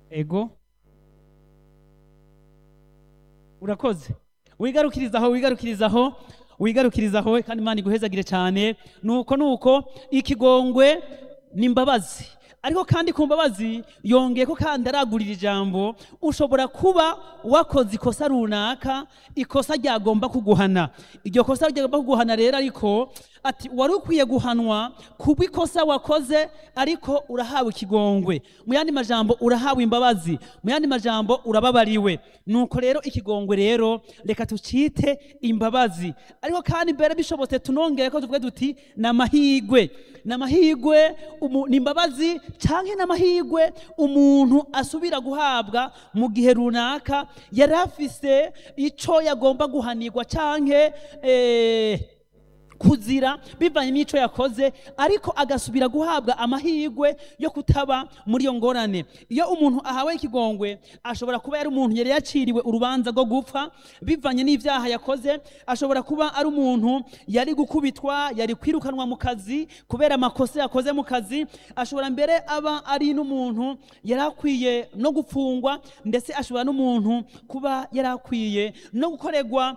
ego urakoze wigarukirizaho wigarukirizaho wigarukirizaho kandi imana iguhezagire cyane nuko nuko ikigongwe ni imbabazi ariko kandi ku mbabazi yongeye ko kandi aragurira ijambo ushobora kuba wakoze ikosa runaka ikosa ryagomba kuguhana iryo kosa ryagomba kuguhana rero ariko ati wari ukwiye guhanwa kubwo ikosa wakoze ariko urahawe ikigongwe mu yandi majambo urahawe imbabazi mu yandi majambo urababariwe nuko rero ikigongwe rero reka tucite imbabazi ariko kandi mbere bishobotse tunongere ko tuvuge duti ni amahigwe ni amahigwe umu- ni imbabazi canke ni amahigwe umuntu asubira guhabwa mu gihe runaka yari afise ico yagomba guhanirwa canke eh, kuzira bivanye n'ico yakoze ariko agasubira guhabwa amahirwe yo kutaba muri iyo ngorane iyo umuntu ahawe ikigongwe ashobora kuba yari umuntu yari yaciriwe urubanza rwo gupfa bivanye n'ivyaha yakoze ashobora kuba ari umuntu yari gukubitwa yari kwirukanwa mu kazi kubera amakosa yakoze mu kazi ashobora mbere aba ari n'umuntu yari akwiye no gupfungwa ndetse ashobora n'umuntu kuba yari akwiye no gukorerwa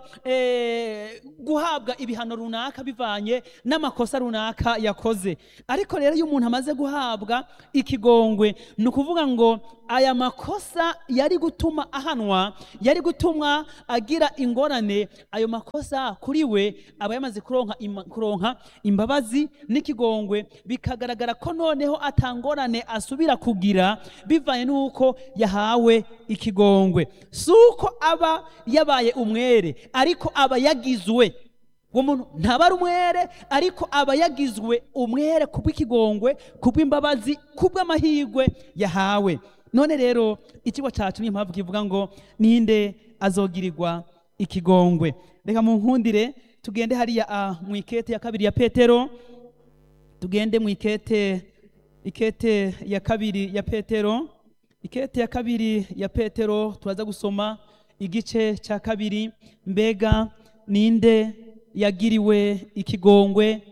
eh, guhabwa ibihano runaka bivanye n'amakosa runaka yakoze ariko rero iyo umuntu amaze guhabwa ikigongwe ni ukuvuga ngo aya makosa yari gutuma ahanwa yari gutuma agira ingorane ayo makosa kuri we aba yamaze kuronka, ima, kuronka imbabazi n'ikigongwe bikagaragara ko noneho atangorane asubira kugira bivanye n'uko yahawe ikigongwe si uko aba yabaye umwere ariko aba yagizwe uwo muntu ntaba ari umwere ariko aba yagizwe umwere kubw'ikigongwe kubw'imbabazi kubw'amahirwe yahawe none rero ikigo cyacu niyo mpamvu kivuga ngo ninde azogirirwa ikigongwe reka mu nkundire tugende hariya ah, mu ikete ya kabiri ya petero tugende mu ikete ikete ya kabiri ya petero ikete ya kabiri ya petero turaza gusoma igice cya kabiri mbega ninde yagiriwe ikigongwe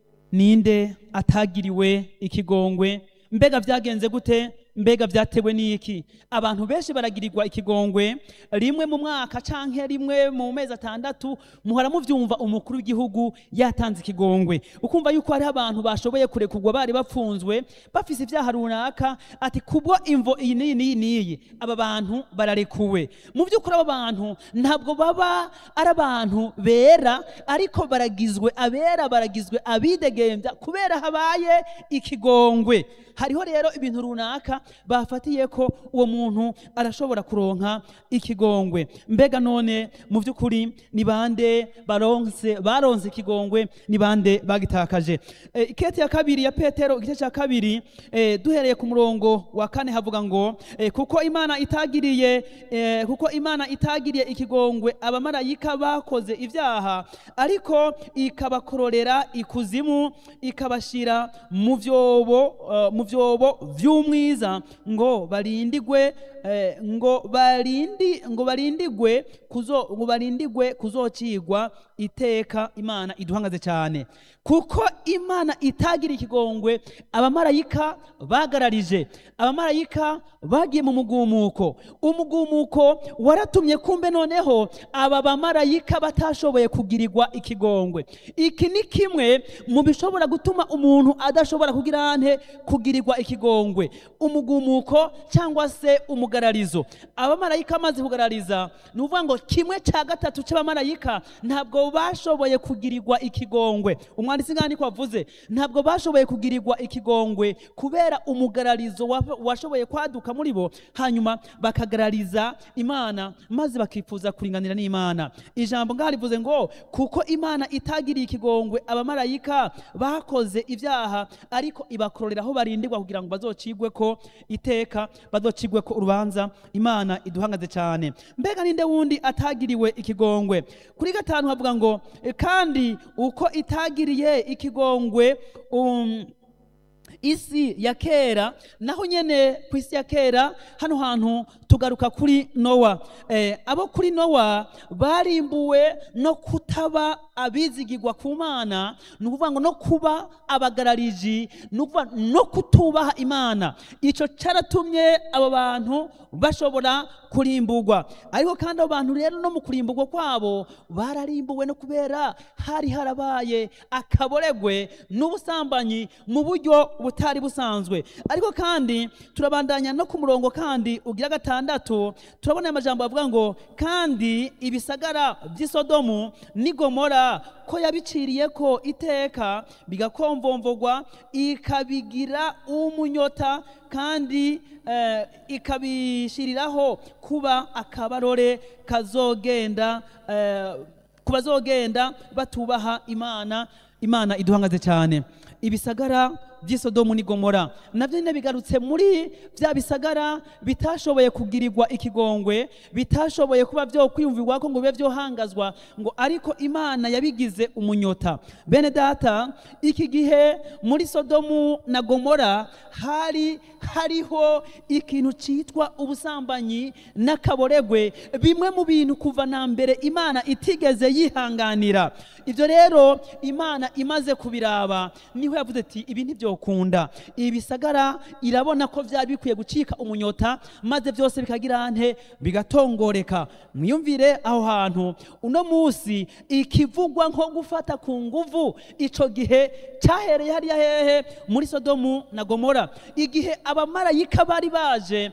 ninde atagiriwe ikigongwe mbega byagenze gute mbega byatewe n'iki abantu benshi baragirirwa ikigongwe rimwe mu mwaka canke rimwe mu mezi atandatu muhora muvyumva umukuru w'igihugu yatanze ikigongwe ukumva yuko hariho abantu bashoboye kurekurwa bari bapfunzwe bafise ivyaha runaka ati kubwo imvo iyi n'iyi n'iyi n'iyi aba bantu bararekuwe mu by'ukuri abo bantu ntabwo baba ari abantu bera ariko baragizwe abera baragizwe abidegembya kubera habaye ikigongwe hariho rero ibintu runaka bafatiye ko uwo muntu arashobora kuronka ikigongwe mbega none mu by'ukuri ni bande baronse baronse ikigongwe ni bande bagitakaje e, ikete ya kabiri ya petero igice cya kabiri e, duhereye ku murongo wa kane havuga ngo e, kuko imana itagiriye e, kuko imana itagiriye ikigongwe abamarayika bakoze ibyaha ariko ikabakororera ikuzimu ikabashira mu vyobo uh, mu vyobo vy'umwiza ngo barindigwe eh, ngo barindi ngo barindigwe kuzo ngo barindigwe kuzocigwa iteka imana iduhangaze cyane kuko imana itagira ikigongwe abamarayika bagararije abamarayika bagiye mu mugumuko umugumuko waratumye kumbe noneho aba bamarayika batashoboye kugirirwa ikigongwe iki ni kimwe mu bishobora gutuma umuntu adashobora kugira ante kugirirwa ikigongwe umugumuko cyangwa se umugararizo abamarayika amaze kugarariza ni ukuvuga ngo kimwe cya gatatu cy'abamarayika ntabwo bashoboye kugirirwa ikigongwe umwanditsi ngani ko avuze ntabwo bashoboye kugirirwa ikigongwe kubera umugararizo wa- washoboye kwaduka muri bo hanyuma bakagarariza imana maze bakifuza kuringanira n'imana ijambo ngaho rivuze ngo kuko imana itagiriye ikigongwe abamarayika bakoze ibyaha ariko ibakororera aho barindirwa kugira ngo bazocigwe ko iteka bazocigwe ko urubanza imana iduhangaze cyane mbega ninde wundi atagiriwe ikigongwe kuri gatanu havuga ngo "E, kandi uko itagiriye ikigongwe um, isi ya kera naho nyene ku isi ya kera hano hantu tugaruka kuri nowa eh, abo kuri nowa barimbuwe no kutaba abizigirwa ku mana ni ukuvuga ngo no kuba abagarariji ni ukuvuga no kutubaha imana icyo cyaratumye abo bantu bashobora kurimburwa ariko kandi abo bantu rero no mu kurimburwa kwabo bararimbuwe no kubera hari harabaye akaboregwe n'ubusambanyi mu buryo butari busanzwe ariko kandi turabandanya no ku murongo kandi ugira gatandatu turabona aya majambo avuga ngo kandi ibisagara by'i Sodomu n'i Gomora ko yabiciriye ko iteka bigakomvomvogwa ikabigira umunyota kandi eh, ikabishiriraho kuba akabarore kazogenda eh, ku bazogenda batubaha imana imana iduhangaze cyane ibisagara by'i Sodomu n'i Gomora nabyo nyine bigarutse muri bya bisagara bitashoboye kugirirwa ikigongwe bitashoboye kuba byo kwiyumvirwa ko ngo bibe byohangazwa ngo ariko imana yabigize umunyota bene data iki gihe muri Sodomu na Gomora hari hariho ikintu cyitwa ubusambanyi n'akaboregwe bimwe mu bintu kuva na mbere imana itigeze yihanganira ibyo rero imana imaze kubiraba niho yavuze ati ibi ntibyokunda ibi bisagara irabona ko byari bikwiye gucika umunyota maze byose bikagira nte bigatongoreka mwiyumvire aho hantu uno munsi ikivugwa nko gufata ku nguvu icyo gihe cyahereye hariya hehe muri sodomu na gomora igihe abamarayika bari baje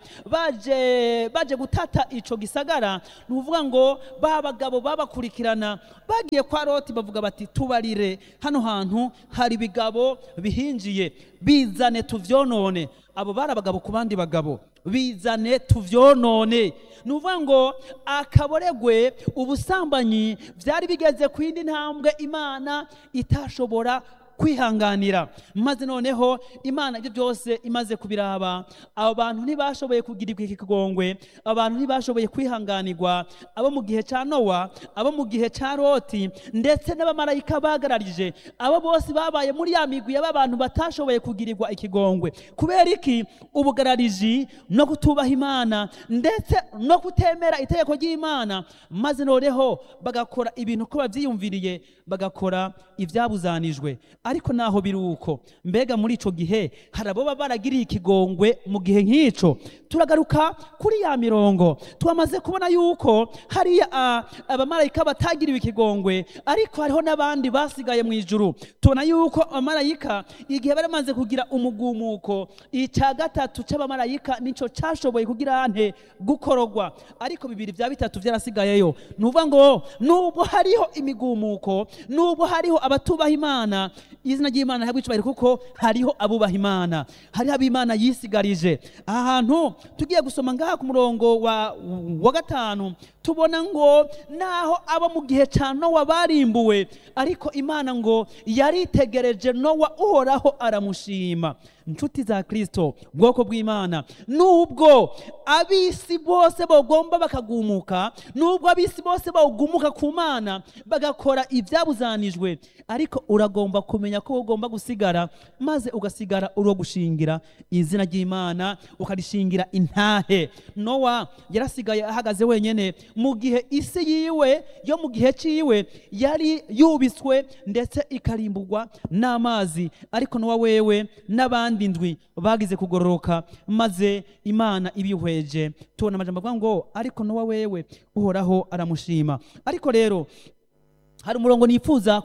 baje baje gutata icyo gisagara ni ukuvuga ngo ba bagabo babakurikirana bagiye kwa loti bavuga bati tubarire hano hantu hari ibigabo bihinjiye bizane tuvyonone abo bari abagabo ku bandi bagabo bizane tuvyonone ni ukuvuga ngo akaboregwe ubusambanyi byari bigeze ku yindi ntambwe imana itashobora kwihanganira maze noneho imana ibyo byose imaze kubiraba abo bantu ntibashoboye kugirirwa iki kigongwe abantu ntibashoboye kwihanganirwa abo mu gihe cya nowa abo mu gihe cya loti ndetse n'abamarayika bagararije abo bose babaye muri ya migwi y'aba bantu batashoboye kugirirwa ikigongwe kubera iki ubugarariji no kutubaha imana ndetse no kutemera itegeko ry'imana maze noneho bagakora ibintu ko babyiyumviriye bagakora ibyabuzanijwe ariko naho biri uko mbega muri ico gihe hari abo baba baragiriye ikigongwe mu gihe nk'ico turagaruka kuri ya mirongo twamaze kubona yuko hariya ah, abamarayika batagiriwe ikigongwe ariko hariho n'abandi basigaye mu ijuru tubona yuko abamarayika igihe bari bamaze kugira umugumuko icya gatatu c'abamarayika nico cashoboye kugira nte gukorogwa ariko bibiri vya bitatu vyarasigayeyo ni ukuvuga ngo nubwo hariho imigumuko nubwo hariho abatubaha imana izina ry'imana ntabwo icubahiro kuko hariho abubaha imana hariho ab'imana yisigarije aha hantu tugiye gusoma ngaha ku murongo wa, wa gatanu tubona ngo naho abo mu gihe cya nowa barimbuwe ariko imana ngo yaritegereje nowa uhoraho aramushima inshuti za kirisito ubwoko bw'imana nubwo ab'isi bose bagomba bakagumuka nubwo ab'isi bose bagumuka ku mana bagakora ibyabuzanijwe ariko uragomba kumenya ko ugomba gusigara maze ugasigara uri gushingira izina ry'imana ukarishingira intahe nowa yarasigaye ahagaze wenyine mu gihe isi yiwe yo mu gihe cyiwe yari yubitswe ndetse ikarimburwa n'amazi ariko nowa wewe n'abandi ndwi bagize kugororoka maze imana ibihweje tubona amajambo avuga ngo ariko nowa wewe uhoraho aramushima ariko rero hari umurongo nifuza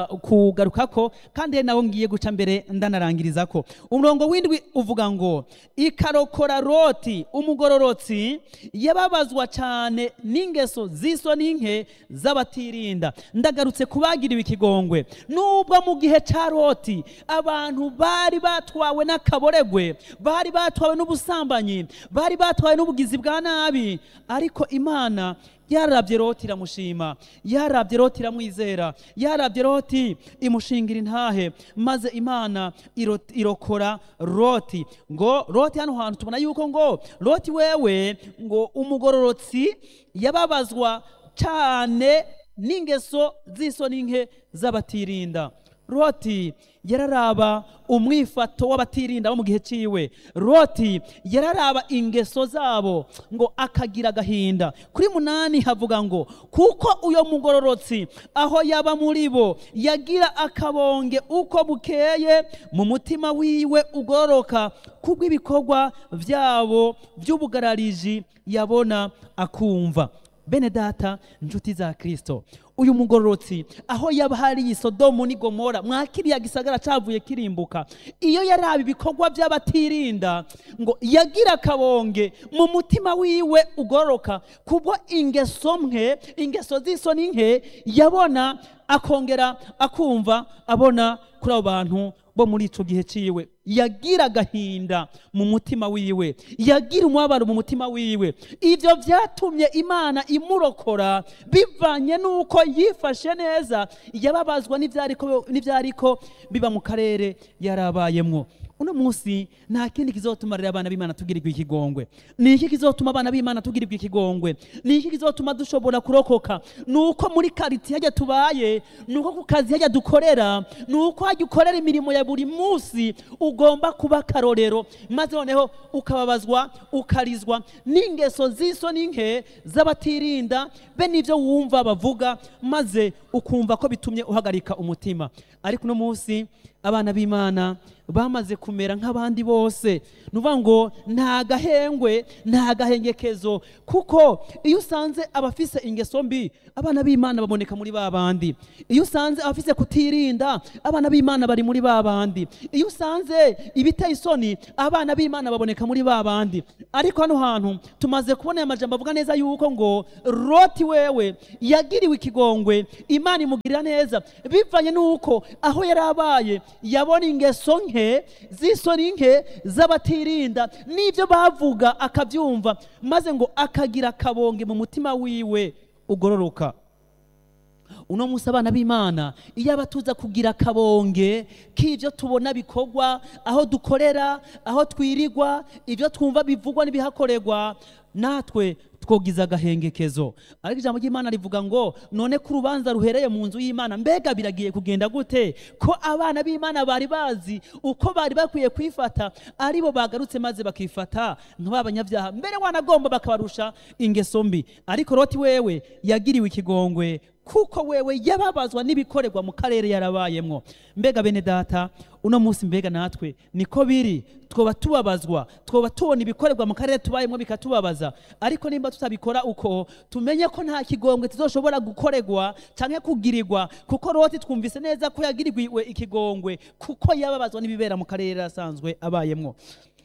kugarukako kandi nawo ngiye guca mbere ndanarangirizako umurongo w'indwi uvuga ngo ikarokora roti umugororotsi yababazwa cyane n'ingeso z'iso n'inke z'abatirinda ndagarutse kubagiriwe ikigongwe nubwo mu gihe cya roti abantu bari batwawe n'akaboregwe bari batwawe n'ubusambanyi bari batwawe n'ubugizi bwa nabi ariko imana yarabye roti iramushima yarabye roti iramwizera yarabye roti imushingira intahe maze imana irokora roti ngo roti hano hantu tubona yuko ngo roti wewe ngo umugororotsi yababazwa cyane n'ingeso z'iso n'inke z'abatirinda loti yararaba umwifato w'abatirinda bo mu gihe ciwe loti yararaba ingeso zabo ngo akagira agahinda kuri munani havuga ngo kuko uyo mugororotsi aho yaba muri bo yagira akabonge uko bukeye mu mutima wiwe ugororoka kubw'ibikorwa byabo by'ubugarariji yabona akumva bene data inshuti za kristo uyu mugororotsi aho yaba hari isodomu ni gomora mwakiriya gisagara cavuye kirimbuka iyo yaraba ibikorwa by'abatirinda ngo yagira akabonge mu mutima wiwe ugororoka kubwo ingeso mwe ingeso z'isoni nke yabona akongera akumva abona kuri abo bantu bo muri ico gihe ciwe yagira agahinda mu mutima wiwe yagira umubabaro mu mutima wiwe ivyo vyatumye imana imurokora bivanye n'uko yifashe neza yababazwa n'ivyariko n'ivyariko biba mu karere yarabayemwo uno munsi nta kindi kizotuma rero abana b'imana tugirirwa ikigongwe ni iki kizotuma abana b'imana tugirirwa ikigongwe ni iki kizotuma dushobora kurokoka ni uko muri karitiye hajya tubaye ni uko ku kazi hajya dukorera ni uko hajya ukorera imirimo ya buri munsi ugomba kuba akarorero maze noneho ukababazwa ukarizwa n'ingeso z'isoni nke z'abatirinda be n'ibyo wumva bavuga maze ukumva ko bitumye uhagarika umutima ariko uno munsi abana b'imana bamaze kumera nk'abandi bose ni ukuvuga ngo nta gahengwe nta gahengekezo kuko iyo usanze abafise ingeso mbi abana b'imana baboneka muri ba bandi iyo usanze abafise kutirinda abana b'imana bari muri ba bandi iyo usanze ibiteye isoni abana b'imana baboneka muri ba bandi ariko hano hantu tumaze kubona aya majambo avuga neza yuko ngo roti wewe yagiriwe ikigongwe imana imugirira neza bivanye n'uko aho yari abaye yabona ingeso nke z'isoni nke z'abatirinda n'ibyo bavuga akabyumva maze ngo akagira akabonge mu mutima wiwe ugororoka uno munsi abana b'imana iyo aba tuza kugira akabonge k'ibyo tubona bikorwa aho dukorera aho twirirwa ibyo twumva bivugwa n'ibihakorerwa natwe twogiza agahengekezo ariko ijambo ry'imana rivuga ngo none ko urubanza ruhereye mu nzu y'imana mbega biragiye kugenda gute ko abana b'imana bari bazi uko bari bakwiye kwifata aribo bagarutse maze bakifata nk'abanyabyaha mbere wanagomba bakabarusha ingeso mbi ariko roti wewe yagiriwe ikigongwe kuko wewe yababazwa n'ibikorerwa mu karere yarabayemwo mbega bene data uno munsi mbega natwe niko biri twoba tubabazwa twoba tubona ibikorerwa mu karere tubayemo bikatubabaza ariko nimba tutabikora uko tumenye ko nta kigongwe tuzoshobora gukorerwa canke kugirirwa kuko roti twumvise neza ko yagirirwe ikigongwe kuko yababazwa n'ibibera mu karere asanzwe abayemwo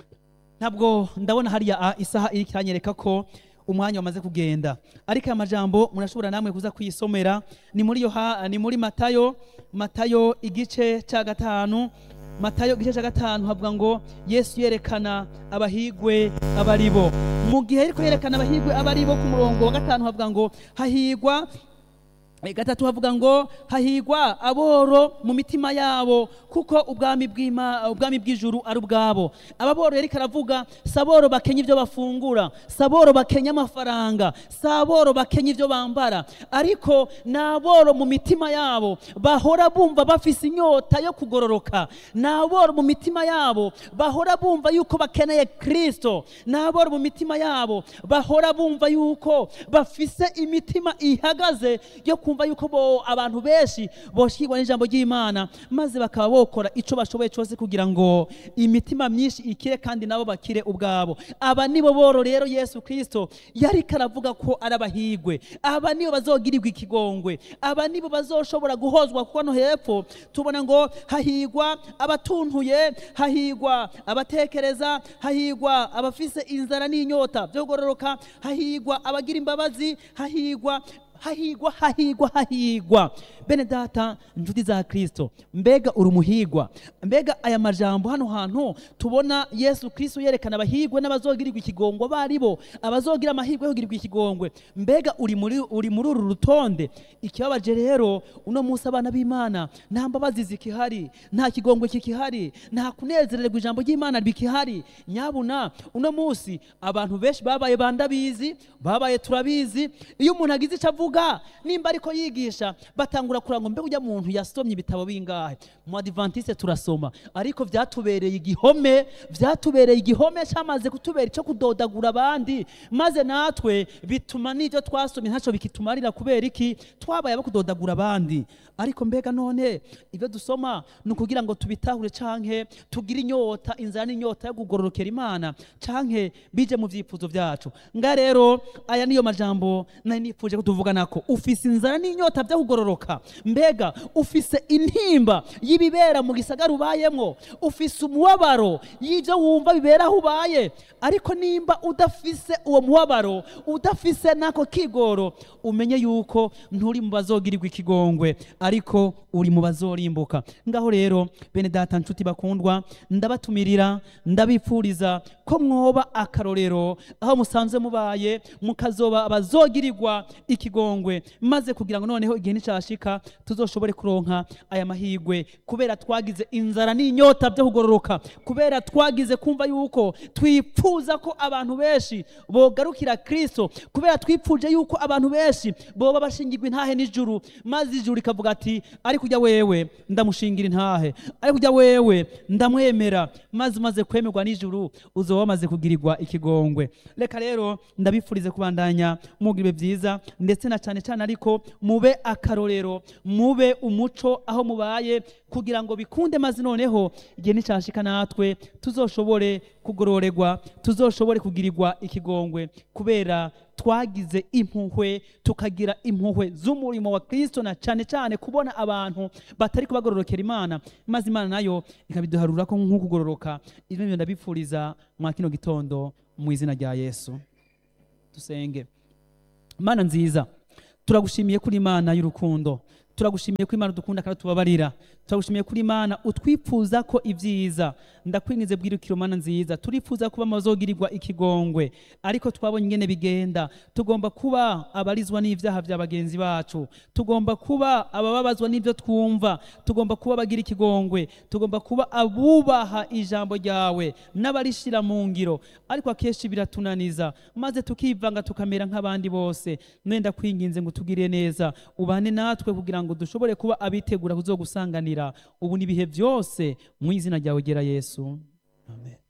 ntabwo ndabona hariya a isaha iri kiranyereka ko umwanya wamaze kugenda ariko aya majambo murashobora namwe kuza kuyisomera ni muri yo ni muri matayo matayo igice cya gatanu matayo igice cya gatanu havuga ngo yesu yerekana abahigwe abaribo mu gihe ariko yerekana abahigwe abaribo ku murongo wa gatanu havuga ngo hahigwa gatatu havuga ngo hahigwa aboro mu mitima yabo kuko ubwami bw'ima ubwami bw'ijuru ari ubwabo ababoro yari karavuga saboro bakenya ibyo bafungura saboro bakenya amafaranga saboro bakenya ibyo bambara ariko naboro mu mitima yabo bahora bumva bafise inyota yo kugororoka naboro mu mitima yabo bahora bumva yuko bakeneye kristo naboro mu mitima yabo bahora bumva yuko bafise imitima ihagaze yo kumva yuko bo abantu benshi boshikirwa n'ijambo ry'imana maze bakaba bokora ico bashoboye cyose kugira ngo imitima myinshi ikire kandi nabo bakire ubwabo aba nibo boro rero yesu kristo yari karavuga ko ari abahigwe aba nibo bazogirirwa ikigongwe aba nibo bazoshobora guhozwa kuko no hepfo tubona ngo hahigwa abatuntuye hahigwa abatekereza hahigwa abafise inzara n'inyota byo kugororoka hahigwa abagira imbabazi hahigwa hahigwa hahigwa hahigwa bene data inshuti za kristo mbega uri umuhigwa mbega aya majambo hano hantu tubona yesu kristo yerekana abahigwe n'abazogirirwa ikigongwe bari bo abazogira amahirwe yo kugirirwa ikigongwe mbega uri muri uri muri uru rutonde ikibabaje rero uno munsi abana b'imana nta mbabazi zikihari nta kigongwe kikihari nta kunezererwa ijambo ry'imana bikihari nyabuna uno munsi abantu benshi babaye bandabizi babaye turabizi iyo umuntu agize icyo avuga avuga nimba ariko yigisha batangura kuranga ngo mbe ujya muntu yasomye ibitabo bingahe mu adventiste turasoma ariko vyatubereye igihome vyatubereye igihome cyamaze kutubera icyo kudodagura abandi maze natwe bituma n'ibyo twasomye ntacyo bikitumarira kubera iki twabaye abo kudodagura abandi ariko mbega none ibyo dusoma ni ukugira ngo tubitahure canke tugire inyota inzara n'inyota yo kugororokera imana canke bije mu vyifuzo vyacu nga rero aya niyo majambo nari nifuje ko tuvuganako ufise inzara n'inyota vyo kugororoka mbega ufise intimba y'ibibera mu gisagara ubayemwo ufise umubabaro y'ivyo wumva bibera aho ubaye ariko nimba udafise uwo mubabaro udafise n'ako kigoro umenye yuko nturi mu bazogirirwa ikigongwe ariko uri mu bazorimbuka ngaho rero bene data nshuti bakundwa ndabatumirira ndabipfuriza ko mwoba akarorero aho musanzwe mubaye mukazoba abazogirirwa ikigongwe maze kugira ngo noneho igihe nicashika tuzoshobore kuronka aya mahigwe kubera twagize inzara n'inyota byo kugororoka kubera twagize kumva yuko twipfuza ko abantu benshi bogarukira kristo kubera twipfuje yuko abantu benshi boba bashingirwa intahe n'ijuru maze ijuru rikavuga ati ariko ujya wewe ndamushingira intahe ariko ujya wewe ndamwemera maze umaze kwemerwa n'ijuru uzoba wamaze kugirirwa ikigongwe reka rero ndabifurize kubandanya mugira ibihe byiza ndetse na cyane cyane ariko mube akarorero mube umuco aho mubaye kugira ngo bikunde maze noneho igihe nicashika natwe tuzoshobore kugororerwa tuzoshobore kugirirwa ikigongwe kubera twagize impuhwe tukagira impuhwe z'umurimo wa kristo na cyane cyane kubona abantu batari kubagororokera imana maze imana nayo ikabiduharura ko nk'ukugororoka ibyo ndabipfuriza mwa kino gitondo mu izina rya yesu dusenge mana nziza turagushimiye kuri imana y'urukundo turagushimiye ko imana udukunda kandi tubabarira turagushimiye kuri imana utwifuza ko ibyiza ndakwingize bwirukiro mana nziza turifuza kuba amazogirirwa ikigongwe ariko twabonye ingene bigenda tugomba kuba abarizwa n'ivyaha vya bagenzi bacu tugomba kuba abababazwa n'ivyo twumva tugomba kuba abagira ikigongwe tugomba kuba abubaha ijambo ryawe n'abarishira mu ngiro ariko akenshi biratunaniza maze tukivanga tukamera nk'abandi bose nenda kwinginze ngo tugire neza ubane natwe kugira ngo dushobore kuba abitegura kuzogusanganira ubu n'ibihe byose mu izina ryawe gera yesu amen